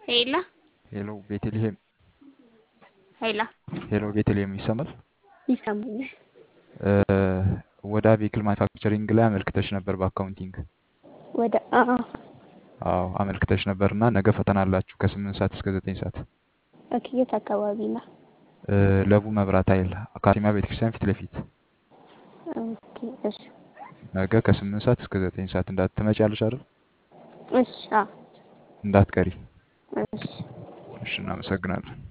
ሄላ ሄሎ ቤተልሔም ሄላ ሄሎ ቤተልሔም ይሰማል? ይሰማኛል። ወደ አቬክል ማኒፋክቸሪንግ ላይ አመልክተሽ ነበር በአካውንቲንግ። ወደ አዎ አዎ አመልክተሽ ነበር እና ነገ ፈተና አላችሁ ከስምንት ሰዓት እስከ ዘጠኝ ሰዓት ኦኬ። የት አካባቢ ነው? ለቡ መብራት ኃይል አካሲማ ቤተክርስቲያን ፊት ለፊት ኦኬ እሺ ነገ ከስምንት ሰዓት እስከ ዘጠኝ ሰዓት እንዳትመጪያለሽ አይደል? እሺ አዎ እንዳትቀሪ። እሺ እሺ እናመሰግናለን።